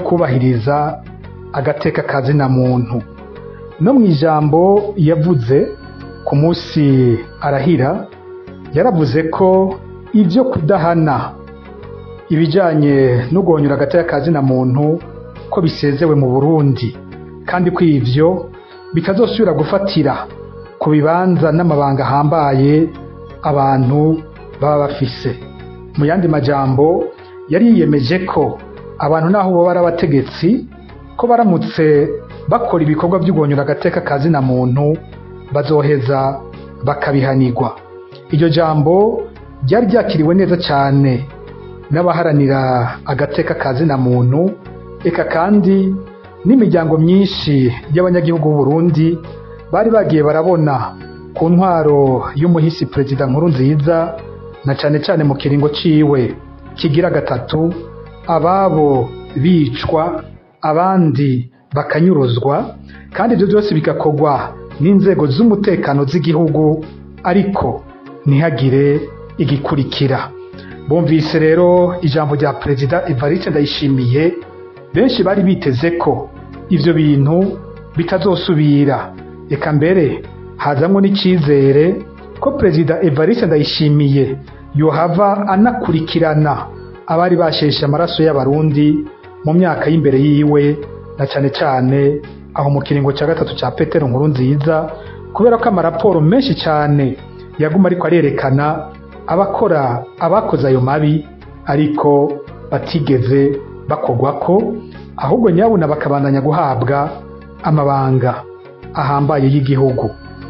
kubahiriza agateka kazina muntu no mu ijambo yavuze ku munsi arahira yaravuze ko ibyo kudahana ibijyanye no guhonyura agateka kazina muntu ko bisezewe mu burundi kandi ko ivyo bitazosubira gufatira ku bibanza n'amabanga ahambaye abantu baba bafise mu yandi majambo yari yiyemeje ko abantu naho boba ari abategetsi ko baramutse bakora ibikorwa byo guhonyura agateka kazina muntu bazoheza bakabihanirwa iryo jambo ryari ryakiriwe neza cyane n'abaharanira agateka kazina muntu eka kandi n'imiryango myinshi y'abanyagihugu b'u Burundi bari bagiye barabona ku ntwaro y'umuhisi perezida nkuru nziza na cyane cyane mu kiringo ciwe kigira gatatu ababo bicwa abandi bakanyuruzwa kandi ibyo byose bigakorwa n'inzego z'umutekano z'igihugu ariko ntihagire igikurikira bumvise rero ijambo rya perezida Evariste Ndayishimiye benshi bari biteze ko ivyo bintu bitazosubira reka mbere hazamwo n'icyizere ko perezida Evariste Ndayishimiye yohava anakurikirana abari basheshe amaraso y'abarundi mu myaka y'imbere yiwe na cyane cyane aho mu kiringo cya gatatu cya Petero nkuru nziza kubera ko amaraporo menshi cyane yaguma ariko arerekana abakora abakoze ayo mabi ariko batigeze bakogwa ko ahubwo nyabuna bakabandanya guhabwa amabanga ahambaye y'igihugu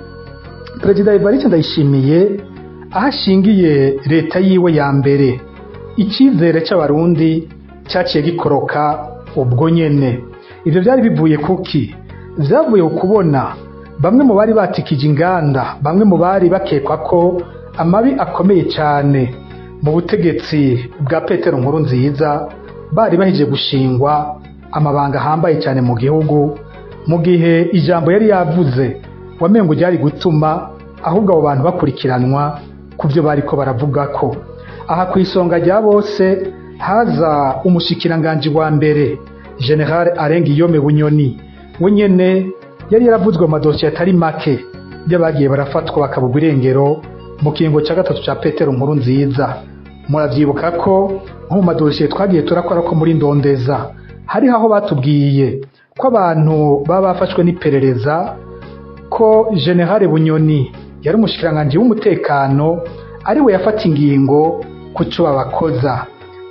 perezida Evariste Ndayishimiye aho ashingiye leta yiwe ya mbere icyizere cy'abarundi cyaciye gikoroka ubwo nyene ivyo byari bivuye kuki vyavuye kubona bamwe mu bari batikije inganda bamwe mu bari bakekwa ko amabi akomeye cyane mu butegetsi bwa petero nkuru nziza bari bahije gushingwa amabanga ahambaye cyane mu gihugu mu gihe ijambo yari yavuze wamengo ryari gutuma ahubwo abo bantu bakurikiranwa ku byo bari ko baravuga ko aha ku isonga rya bose haza umushikiranganji wa mbere general Arengiyome Bunyoni we nyene yari yaravuzwe mu madosiye atari make y'abagiye barafatwa bakabugwa irengero mu kiringo cya gatatu cya petero nkuru nziza muravyibuka ko nko mu madosiye twagiye turakora ko muri ndondeza hariho aho batubwiye ko abantu baba bafashwe n'iperereza ko generale bunyoni yari umushikiranganji w'umutekano ari we yafata ingingo ku cyo babakoza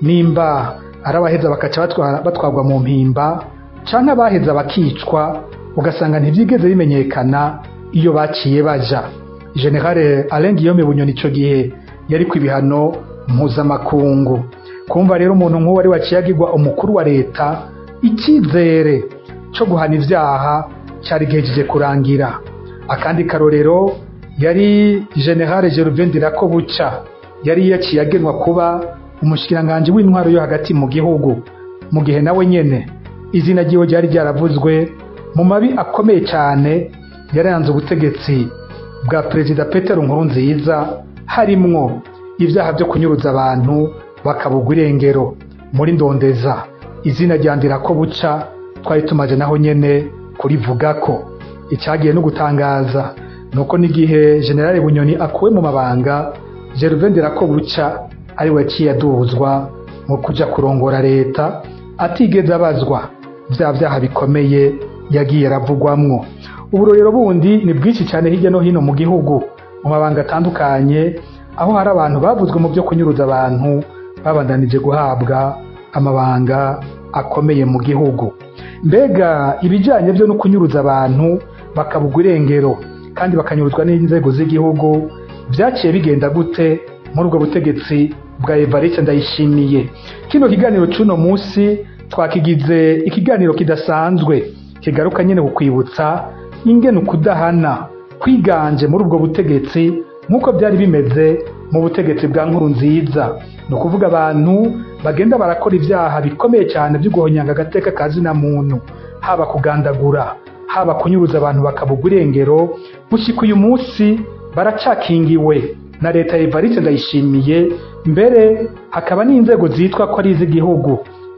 nimba ari abaheza bakaca batwarwa mu mpimba cyangwa abaheza bakicwa ugasanga ntibyigeze bimenyekana iyo baciye baja generale Alengiyome bunyoni icyo gihe yari ku ibihano mpuzamakungu kumva rero umuntu nk'uwo wari waciyagirwa umukuru wa leta icyizere cyo guhana ibyaha cyari gihejeje kurangira akandi karorero yari generale Gervain Ndirakobuca yari yaciye agenwa kuba umushikiranganji w'intwaro yo hagati mu gihugu mu gihe nawe nyene izina ryiwe ryari ryaravuzwe mu mabi akomeye cyane yaranze ubutegetsi bwa perezida Petero Nkurunziza harimwo ibyaha byo kunyuruza abantu bakabugwa irengero muri ndondeza izina rya Ndirakobuca twari tumaze naho nyene kurivuga ko icyagiye no gutangaza nuko n'igihe generale bunyoni akuwe mu mabanga Gervain Ndirakobuca ari we yaciye aduzwa mu kuja kurongora leta atigeze abazwa bya byaha bikomeye yagiye aravugwamwo uburorero bundi ni bwinshi cyane hirya no hino mu gihugu mu mabanga atandukanye aho hari abantu bavuzwe mu byo kunyuruza abantu babandanije guhabwa amabanga akomeye mu gihugu mbega ibijyanye byo no kunyuruza abantu bakabugwa irengero kandi bakanyuruzwa n'inzego z'igihugu byaciye bigenda gute muri ubwo butegetsi bwa Evariste Ndayishimiye kino kiganiro cy'uno munsi twakigize ikiganiro kidasanzwe kigaruka nyine kukwibutsa ingene ukudahana kwiganje muri ubwo butegetsi nk'uko byari bimeze mu butegetsi bwa nkuru nziza ni ukuvuga abantu bagenda barakora ibyaha bikomeye cyane byo guhonyanga agateka ka zina muntu haba kugandagura haba kunyuruza abantu bakabugwa irengero gushyika uyu munsi baracakingiwe na leta ya Evariste Ndayishimiye mbere hakaba n'inzego zitwa ko ari iz'igihugu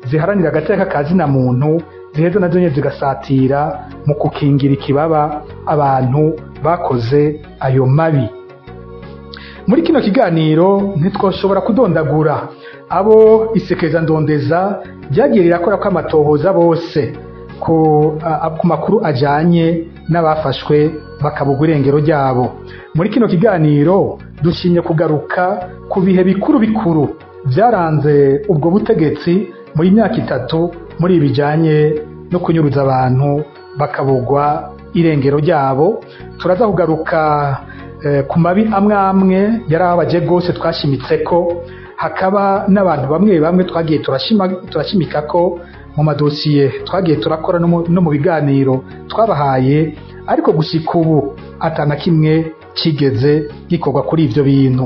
ziharanira agateka ka zina muntu ziheza nazo nyene zigasatira mu kukingira ikibaba abantu bakoze ayo mabi muri kino kiganiro ntitwoshobora kudondagura abo isekeza ndondeza ryagiye rirakora ko amatohoza bose ku, a, ku makuru ajanye n'abafashwe bakabugwa irengero ryabo muri kino kiganiro dushimye kugaruka ku bihe bikuru bikuru byaranze ubwo butegetsi muri myaka itatu muri ibi bijanye no kunyuruza abantu bakabugwa irengero ryabo turaza kugaruka eh, ku mabi amwe amwe yari ababaje rwose twashimitse ko hakaba n'abantu bamwe bamwe twagiye turashima, turashimika ko mu madosiye twagiye turakora no mu- no mu biganiro twabahaye ariko gushika ubu atana kimwe kigeze gikorwa kuri ivyo bintu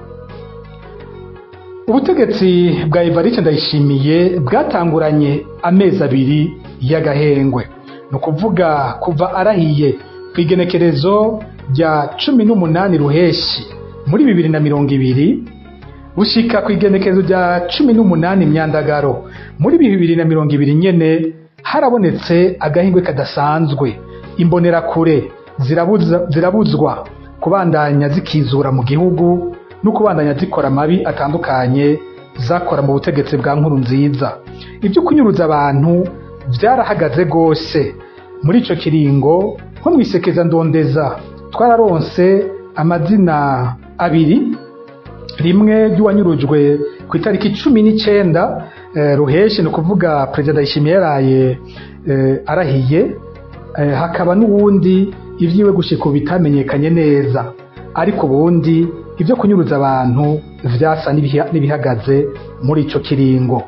ubutegetsi bwa Evariste Ndayishimiye bwatanguranye amezi abiri y'agahengwe ni ukuvuga kuva arahiye ku igenekerezo rya cumi n'umunani ruheshi muri bibiri na mirongo ibiri gushika ku igenekerezo rya cumi n'umunani myandagaro muri bibiri na mirongo ibiri nyene harabonetse agahingwe kadasanzwe imbonerakure zirabuza, zirabuzwa kubandanya zikizura mu gihugu no kubandanya zikora amabi atandukanye zakora mu butegetsi bwa nkuru nziza ibyo kunyuruza abantu byarahagaze rwose muri ico kiringo nko mwisekeza ndondeza twararonse amazina abiri rimwe ry'uwanyurujwe ku itariki cumi n'icenda eh, ruheshi ni ukuvuga perezida ndayishimiye yaraye eh, arahiye eh, hakaba n'uwundi ivyiwe gushika ubu bitamenyekanye neza ariko ubundi ibyo kunyuruza abantu vyasa n'ibiha- n'ibihagaze muri ico kiringo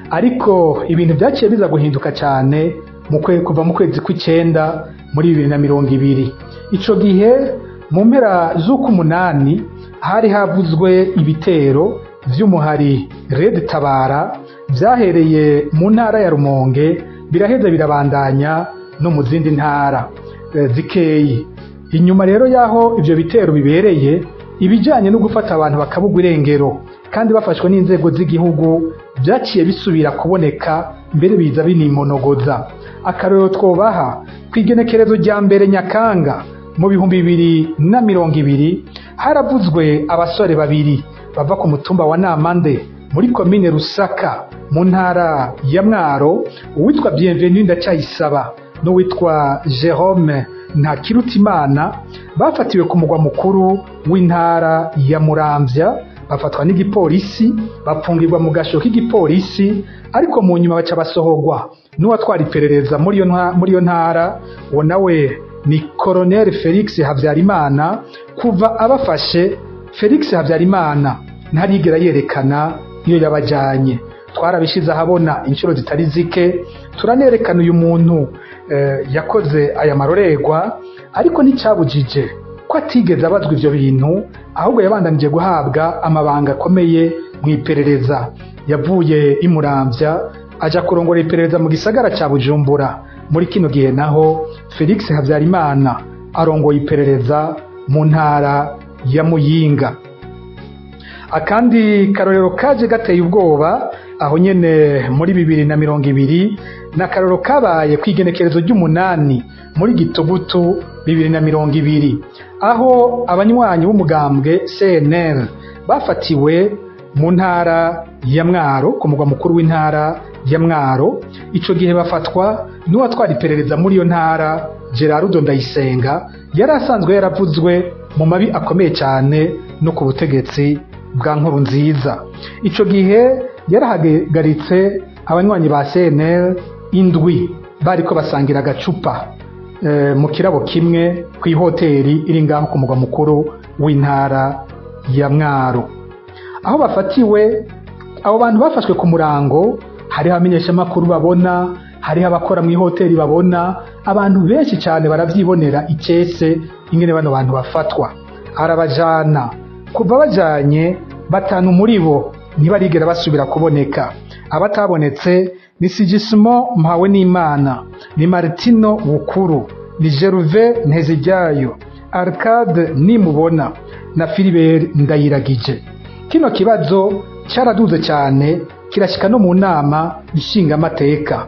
ariko ibintu vyaciye biza guhinduka cane mu kwe- kuva mu kwezi kw'icenda muri bibiri na mirongo ibiri ico gihe mu mpera z'uk'umunani hari havuzwe ibitero vy'umuhari red tabara vyahereye mu ntara ya rumonge biraheza birabandanya no mu zindi ntara eh, zikeyi inyuma rero y'aho ivyo bitero bibereye ibijanye no gufata abantu bakabugwa irengero kandi bafashwe n'inzego z'igihugu vyaciye bisubira kuboneka mbere biza binimonogoza akarorero twobaha ku igenekerezo rya mbere nyakanga mu bihumbi bibiri na mirongo ibiri haravuzwe abasore babiri bava ku mutumba wa namande muri komine rusaka mu ntara ya mwaro uwitwa bienvenu ndacyayisaba n'uwitwa jerome ntakirutimana bafatiwe ku mugwa mukuru w'intara ya muramvya bafatwa n'igipolisi bapfungirwa mu gasho k'igipolisi ariko mu nyuma baca basohorwa n'uwatwara iperereza muri iyo nta- muri iyo ntara uwo nawe ni koroneli felix habyarimana kuva abafashe felix habyarimana ntarigera yerekana iyo yabajyanye twarabishyize ahabona inshuro zitari zike turanerekana uyu muntu eh, yakoze aya marorerwa ariko nticyabujije ko atigeze abazwa ivyo bintu ahubwo yabandanije guhabwa amabanga akomeye mu iperereza yavuye imuramvya aja kurongora iperereza mu gisagara ca bujumbura muri kino gihe naho felix habyarimana arongoye iperereza mu ntara ya muyinga akandi karorero kaje gateye ubwoba aho nyene muri bibiri na mirongo ibiri ni akarorero kabaye ku igenekerezo ry'umunani muri gitugutu bibiri na mirongo ibiri aho abanywanyi b'umugambwe cnl bafatiwe mu ntara ya mwaro ku mugwa mukuru w'intara ya mwaro ico gihe bafatwa n'uwatwara iperereza muri iyo ntara gerardo ndayisenga yari asanzwe yaravuzwe mu mabi akomeye cyane no ku butegetsi bwa nkuru nziza ico gihe yarahagaritse abanywanyi ba cnl indwi bariko basangira agacupa eh, mu kirabo kimwe ku ihoteri iri ngaho ku mugwa mukuru w'intara ya mwaro aho bafatiwe abo bantu bafashwe ku murango hariho abamenyeshamakuru babona hariho abakora mu ihoteri babona abantu benshi cyane barabyibonera icese ingene bano bantu bafatwa arabajana kuva bajanye batanu muri bo ntibarigera basubira kuboneka abatabonetse ni sigisimo mpawe n'imana ni martino bukuru ni geruve ntezijyayo arcade nimubona na filibert ndayiragije kino kibazo cyaraduze cyane kirashika no mu nama nshingamateka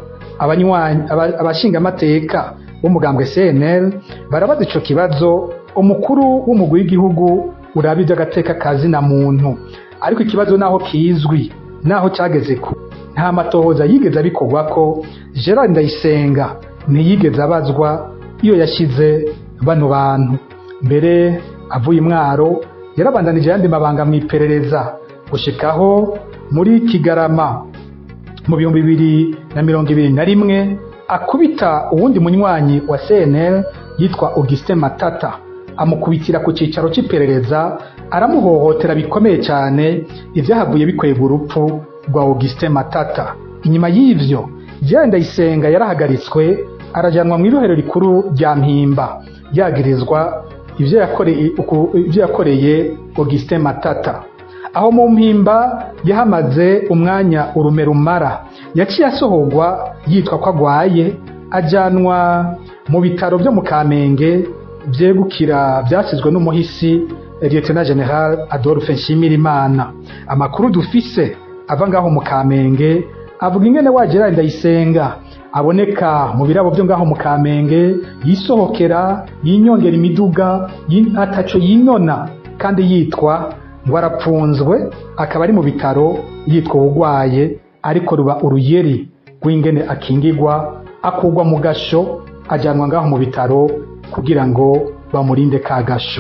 abashingamateka b'umugambwe CNL barabaza ico kibazo umukuru w'umugwi w'igihugu uraba ivy'agateka kazi na muntu ariko ikibazo naho kizwi naho cageze ku nta matohoza yigeze abikorwa ko Gerard Ndayisenga ntiyigeze abazwa iyo yashize bano bantu mbere avuye imwaro yarabandanije yandi mabanga mw'iperereza gushikaho muri Kigarama mu bihumbi bibiri na mirongo ibiri na rimwe akubita uwundi munywanyi wa CNL yitwa Augustin Matata amukubitira ku cicaro c'iperereza aramuhohotera bikomeye cyane ivyahavuye bikwega urupfu rwa Augustin Matata inyuma y'ivyo Jean Ndayisenga yarahagaritswe arajanwa mu irohero rikuru rya Mpimba yagirizwa ivyo yakoreye ivyo yakoreye Augustin Matata aho mu mpimba yahamaze umwanya urume rumara yaciye asohorwa yitwa ko agwaye ajanwa mu bitaro byo mu Kamenge vyegukira vyasizwe n'umuhisi Lieutenant General Adolphe Nshimirimana amakuru dufise ava ngaho mu Kamenge avuga ingene wa Gerard Ndayisenga aboneka mu birabo byo ngaho mu Kamenge yisohokera yinyongera imiduga ataco yinona kandi yitwa ngo arapfunzwe akaba ari mu bitaro yitwa ubugwaye ariko ruba uruyeri rw'ingene akingirwa akurwa mu gasho ajyanwa ngaho mu bitaro kugira ngo bamurinde ka gasho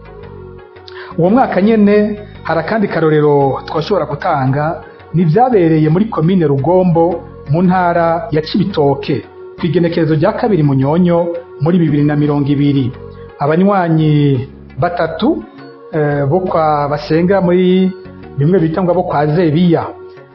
uwo mwaka nyene hari akandi karorero twashobora gutanga ni vyabereye muri komine rugombo mu ntara ya cibitoke ku igenekerezo rya kabiri munyonyo muri bibiri na mirongo ibiri abanywanyi batatu bo kwa basenga muri bimwe bita ngo abo kwa zebiya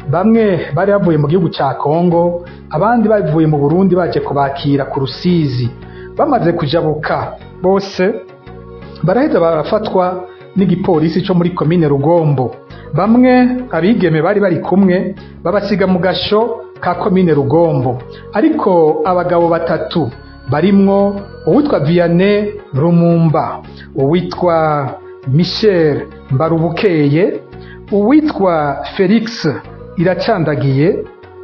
bamwe bari bavuye mu gihugu cya kongo abandi bavuye mu burundi baje kubakira ku rusizi bamaze kujabuka bose baraheza barafatwa n'igipolisi cyo muri komine rugombo bamwe abigeme bari bari kumwe babasiga mu gasho ka komine rugombo ariko abagabo batatu barimwo uwitwa vianney rumumba uwitwa michel mbarubukeye uwitwa felix iracandagiye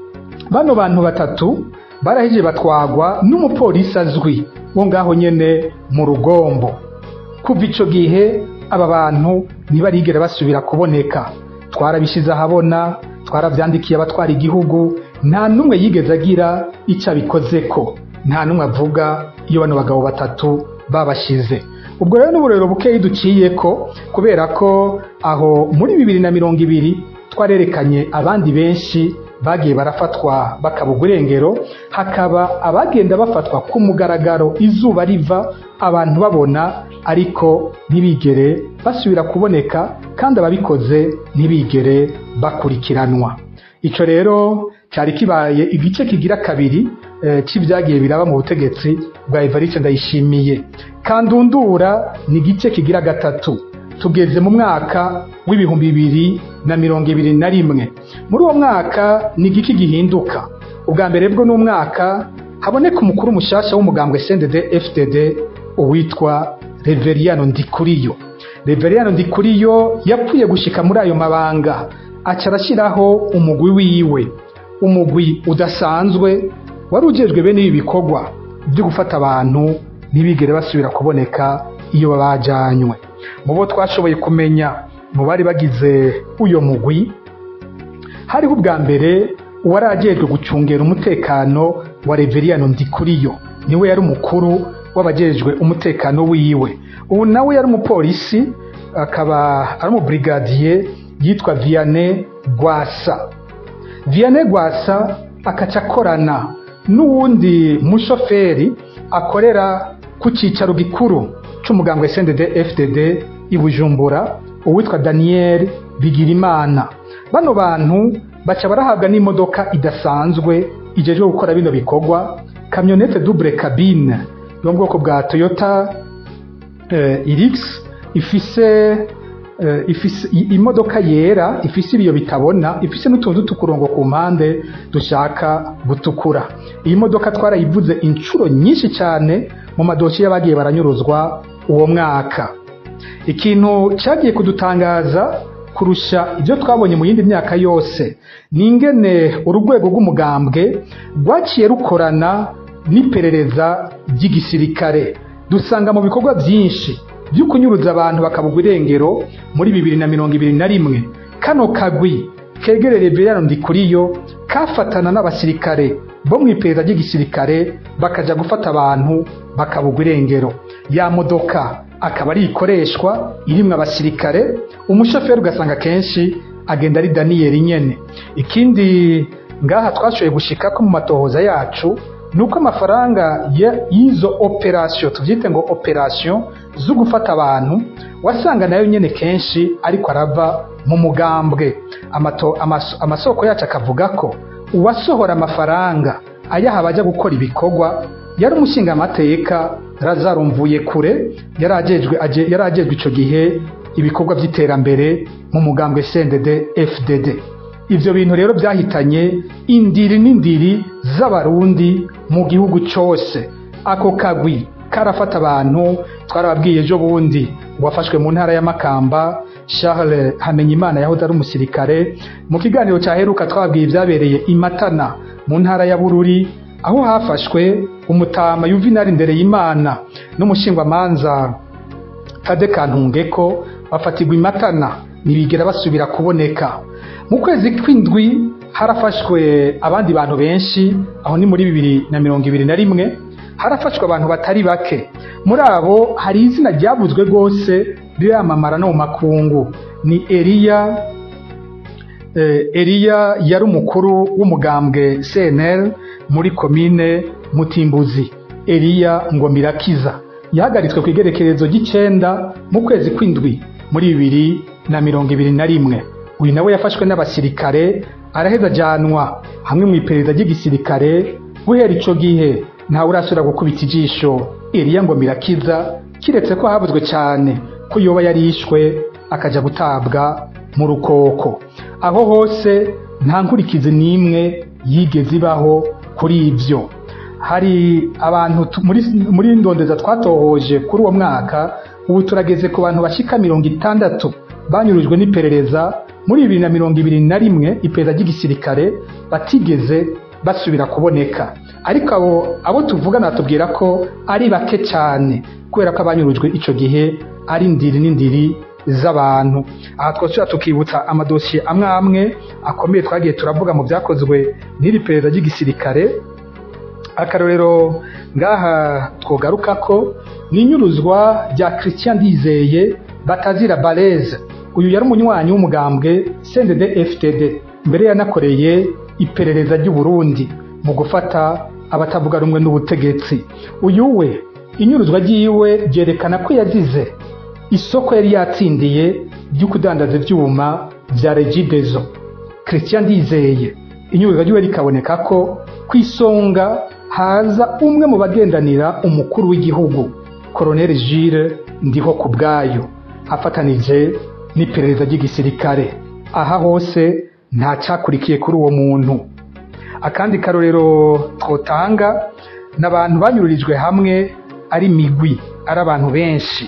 bano bantu batatu baraheje batwagwa n'umupolisi azwi wo ngaho nyene mu rugombo kuva ico gihe aba bantu ntibarigera basubira kuboneka twarabishize ahabona twaravyandikiye abatwara igihugu nta n'umwe yigeze agira icyo abikozeko nta n'umwe avuga iyo bano bagabo batatu babashize ubwo rero n'uburero bukeyi duciye ko kubera ko aho muri bibiri na mirongo ibiri twarerekanye abandi benshi bagiye barafatwa bakabugwa irengero hakaba abagenda bafatwa ku mugaragaro izuba riva abantu babona ariko ntibigere basubira kuboneka kandi ababikoze ntibigere bakurikiranwa icyo rero cyari kibaye igice kigira kabiri cy'ibyagiye biraba mu butegetsi bwa Evariste Ndayishimiye kandundura ni igice kigira gatatu tugeze mu mwaka w'ibihumbi bibiri na mirongo ibiri na rimwe muri uwo mwaka ni igiki gihinduka ubwa mbere bwo n'umwaka haboneka umukuru mushasha w'umugambwe CNDD FDD uwitwa Reveriyano Ndikuriyo Reveriyano Ndikuriyo yapfuye gushika muri ayo mabanga aca arashyiraho umugwi wiwe umugwi udasanzwe wari ujejwe bene ibi bikorwa byo gufata abantu ntibigere basubira kuboneka iyo babajanywe mu bo twashoboye kumenya mu bari bagize uyo mugwi hariho ubwa mbere uwari ajejwe gucungera umutekano wa Reveriyano Ndikuriyo niwe yari umukuru w'abajejwe umutekano wiwe ubu nawe yari umupolisi akaba ari umubrigadier yitwa Vianney Gwasa Vianney Gwasa akaca akorana n'uwundi mushoferi akorera ku cyicaro gikuru c'umugambwe CNDD FDD i Bujumbura uwitwa Daniel Bigirimana bano bantu baca barahabwa n'imodoka idasanzwe ijejwe gukora bino bikorwa kamyonete double cabine yo mu bwoko bwa Toyota uh, Irix ifise uh, ifise imodoka yera ifise ibiyo bitabona ifise n'utuntu tukurongo ku mpande dushaka gutukura iyi modoka twarayivuze inshuro nyinshi cyane mu madoki y'abagiye baranyuruzwa uwo mwaka ikintu cyagiye kudutangaza kurusha ibyo twabonye mu yindi myaka yose ni ingene urwego rw'umugambwe rwaciye rukorana n'iperereza ry'igisirikare dusanga mu bikorwa byinshi byo kunyuruza abantu bakabugwa irengero muri bibiri na mirongo ibiri na rimwe kano kagwi kegerere Berano Ndikuriyo kafatana n'abasirikare bo mu iperereza ry'igisirikare bakaja gufata abantu bakabugwa irengero ya modoka akaba ari ikoreshwa irimwo abasirikare umushoferi ugasanga kenshi agenda ari daniyeli nyene ikindi ngaha twashoboye gushika ko mu matohoza yacu nuko amafaranga y'izo operasiyo tubyite ngo operasiyo zo gufata abantu wasanga nayo nyine kenshi ariko arava mu mugambwe amasoko yacu akavuga ko uwasohora amafaranga ayaha abajya gukora ibikorwa yari umushingamateka razarumvuye kure yari agejwe icyo gihe ibikorwa by'iterambere mu mugambwe cndd fdd ibyo bintu rero byahitanye indiri n'indiri z'abarundi mu gihugu cyose ako kagwi karafata abantu twarababwiye ejo bundi wafashwe mu ntara y'amakamba charles hamenyimana yahoze ari umusirikare mu kiganiro cyaheruka twababwiye ibyabereye imatana mu ntara ya bururi aho hafashwe umutama yuvinari imbere y'imana n'umushingwamanza kade kantungeko bafatirwa imatana ntibigera basubira kuboneka mu kwezi kw'indwi harafashwe abandi bantu benshi aho ni muri bibiri na mirongo ibiri na rimwe harafashwe abantu batari bake muri abo hari izina ryavuzwe rwose riramamara no mu makungu ni eriya eriya yari umukuru w'umugambwe cnl muri komine mutimbuzi eriya ngo mirakiza yahagaritswe ku igerekerezo ry'icyenda mu kwezi kw'indwi muri bibiri na mirongo ibiri na rimwe uyu nawe yafashwe n'abasirikare araheza ajyanwa hamwe mu iperereza ry'igisirikare guhera icyo gihe ntawe urasubira gukubita ijisho eriya ngo mirakiza kiretse ko havuzwe cyane ko yoba yarishwe akajya gutabwa mu rukoko aho hose nta nkurikizi n'imwe yigeze ibaho kuri ibyo hari abantu muri ndondeza twatohoje kuri uwo mwaka ubu turageze ku bantu bashyika mirongo itandatu banyurujwe n'iperereza muri bibiri na mirongo ibiri na rimwe iperereza ry'igisirikare batigeze basubira kuboneka ariko abo abo tuvugana batubwira ko ari bake cyane kubera ko abanyurujwe icyo gihe ari indiri n'indiri z'abantu aha twasubira tukibutsa amadosiye amwe amwe akomeye twagiye turavuga mu byakozwe n'iri perereza ry'igisirikare akarorero ngaha twogaruka ko ni inyuruzwa rya christian ndizeye batazira bareze uyu yari umunywanyi w'umugambwe cndd ftd mbere yanakoreye iperereza ry'uburundi mu gufata abatavuga rumwe n'ubutegetsi uyu we inyuruzwa ry'iwe ryerekana ko yazize isoko yari yatsindiye ryo kudandaza ibyuma bya regidezo christian ndizeye inyuruzwa ry'iwe rikaboneka ko ku isonga haza umwe mu bagendanira umukuru w'igihugu koroneli jire ndiho ku bwayo afatanije n'iperereza ry'igisirikare aha hose nta cyakurikiye kuri uwo muntu akandi karorero twotanga ni abantu banyururijwe hamwe ari migwi ari abantu benshi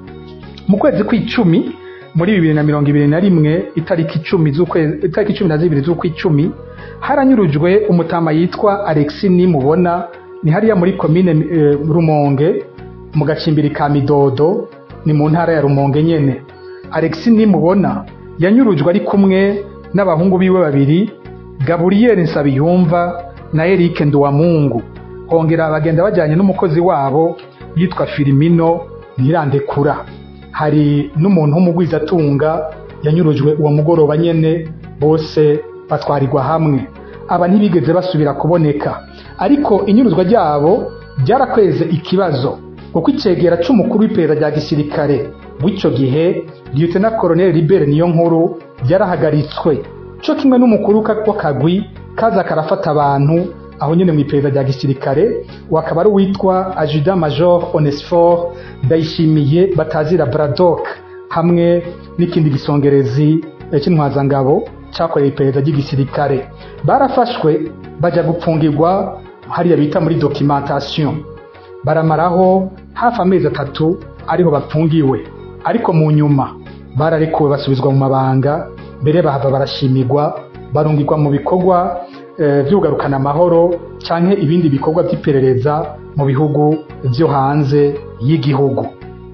mu kwezi kw'icumi muri bibiri na mirongo ibiri na rimwe itariki icumi itariki cumi na zibiri z'ukw'icumi haranyurujwe umutama yitwa alexi nimubona ni hariya muri komine rumonge mu gacimbiri ka midodo ni mu ntara ya rumonge nyene alexi nimubona yanyurujwe ari kumwe n'abahungu biwe babiri gaburiyeri nsabiyumva na erike nduwamungu hongera bagenda bajyanye n'umukozi wabo yitwa filimino ntirandekura hari n'umuntu w'umugwizatunga yanyurujwe uwo mugoroba nyene bose batwarirwa hamwe aba ntibigeze basubira kuboneka ariko inyuruzwa ryabo ryarakweze ikibazo kuko icegera c'umukuru w'iperereza rya gisirikare w'icyo gihe lieutenant colonel libere niyo nkuru byarahagaritswe cyo kimwe n'umukuru w'akagwi kaza karafata abantu aho nyine mu iperereza rya gisirikare wakaba ari uwitwa ajuda major onesfor ndayishimiye batazira bradok hamwe n'ikindi gisongerezi cy'intwazangabo cyakoreye iperereza ry'igisirikare barafashwe bajya gupfungirwa hariya bita muri documentation baramaraho hafi amezi atatu ariho bapfungiwe ariko mu nyuma bararekuwe basubizwa mu mabanga mbere bahava barashimirwa barungirwa mu bikorwa vy'ugarukana amahoro canke ibindi bikorwa vy'iperereza mu bihugu vyo hanze y'igihugu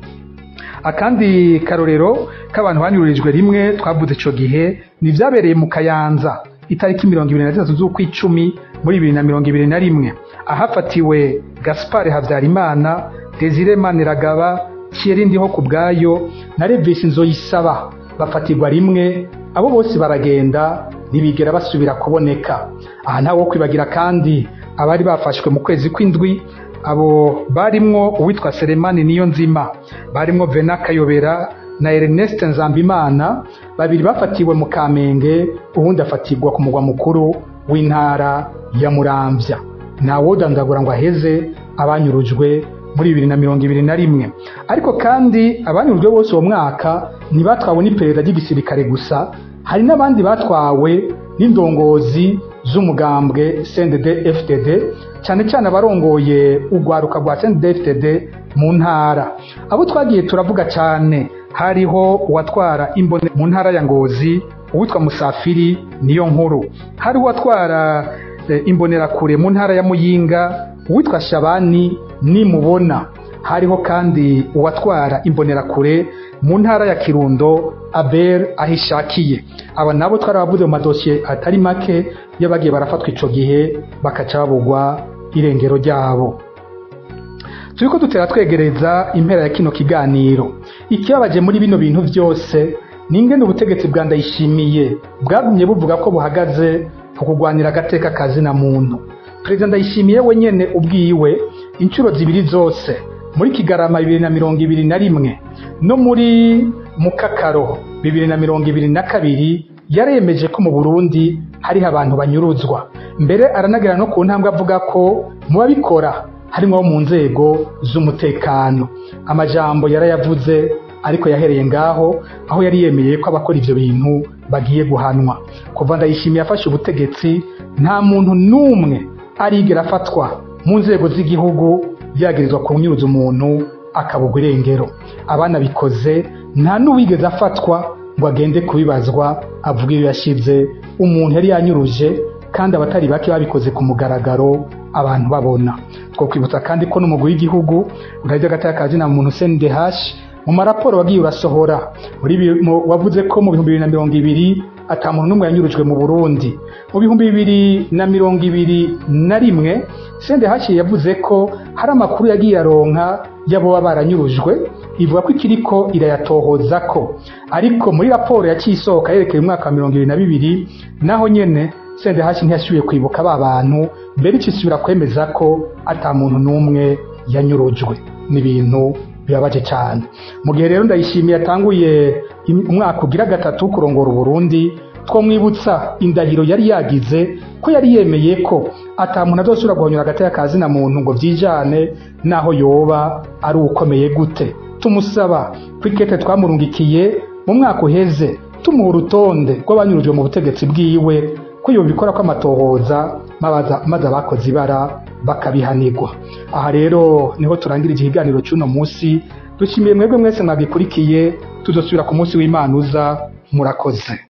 akandi karorero k'abantu banyururijwe rimwe twavuze ico gihe ni vyabereye mu kayanza itariki mirongo ibiri na zitatu z'ukwicumi muri bibiri na mirongo ibiri na rimwe ahafatiwe gaspar habyarimana desire maniragaba thierry ndiho ku bwayo na revisi nzoyisaba bafatirwa rimwe abo bose baragenda ntibigera basubira kuboneka aha ntawe wo kwibagira kandi abari bafashwe mu kwezi kw'indwi abo barimwo uwitwa Selemani niyo nzima barimwo Vena Kayobera na Ernest Nzambimana babiri bafatiwe mu Kamenge uwundi afatirwa ku mugwa mukuru w'intara ya Muramvya ntawodandagura ngo aheze abanyurujwe muri bibiri na mirongo ibiri na rimwe ariko kandi abanyurujwe bose uwo mwaka ntibatwawe n'iperereza ry'igisirikare gusa hari n'abandi batwawe n'indongozi z'umugambwe CNDD FDD cyane cyane abarongoye urwaruka rwa CNDD FDD mu ntara abo twagiye turavuga cyane hariho uwatwara imbone mu ntara ya Ngozi uwitwa Musafiri niyo nkuru hari uwatwara e, imbonerakure mu ntara ya Muyinga uwitwa Shabani nimubona hariho kandi uwatwara imbonerakure mu ntara ya Kirundo Aber ahishakiye aba nabo twarabavuze mu madosiye atari make y'abagiye barafatwa ico gihe bakaca babugwa irengero ryabo turiko dutera twegereza impera ya kino kiganiro ikibabaje muri bino bintu vyose ni ingene ubutegetsi bwa ndayishimiye bwagumye buvuga ko buhagaze ku kurwanira agateka kazina muntu perezida ndayishimiye wenyene ubwiwe inshuro zibiri zose muri kigarama bibiri na mirongo ibiri na rimwe no muri mukakaro bibiri na mirongo ibiri na kabiri yaremeje ko mu burundi hariho abantu banyuruzwa mbere aranagera no ku ntambwe avuga ko mu babikora harimo abo mu nzego z'umutekano amajambo yarayavuze ariko yahereye ngaho aho yari yemeye ko abakora ivyo bintu bagiye guhanwa kuva ndayishimiye afashe ubutegetsi nta muntu n'umwe arigera afatwa mu nzego z'igihugu yagirizwa kunyuruza umuntu akabugwa irengero abana bikoze nta n'uwigeze afatwa ngo agende kubibazwa avuga iyo yashize umuntu yari yanyuruje kandi abatari bake babikoze ku mugaragaro abantu babona twokwibutsa kandi ko n'umugwi w'igihugu urarya agateka kazina muntu CNDH mu maraporo wagiye urasohora wavuze ko mu bihumbi bibiri na mirongo ibiri ata muntu n'umwe yanyurujwe mu Burundi mu bihumbi bibiri na mirongo ibiri na rimwe CNDH yavuze ko hari amakuru yagiye aronka y'abo baba baranyurujwe ivuga ko ikiriko irayatohoza ko ariko muri raporo yaciye isohoka yerekeye umwaka wa mirongo ibiri na bibiri naho nyene CNDH ntiyashoboye kwibuka ba bantu mbere icisubira kwemeza ko ata muntu n'umwe yanyurujwe n'ibintu bibabaje cyane mu gihe rero ndayishimiye yatanguye umwaka ugira gatatu kurongora uburundi twamwibutsa indahiro yari yagize ko yari yemeye ko ata muntu azosubira guhonyura agateka kazina muntu ngo vyijane naho yoba ari ukomeye gute tumusaba kwikete twamurungikiye mu mwaka uheze tumuha urutonde rw'abanyurujwe mu butegetsi bwiwe ko yobikora ko amatohoza maze abakoze ibara bakabihanirwa aha rero niho turangira ikiganiro cy'uno munsi dushimiye mwebwe mwese mwagikurikiye tuzosubira ku munsi w'imana uza murakoze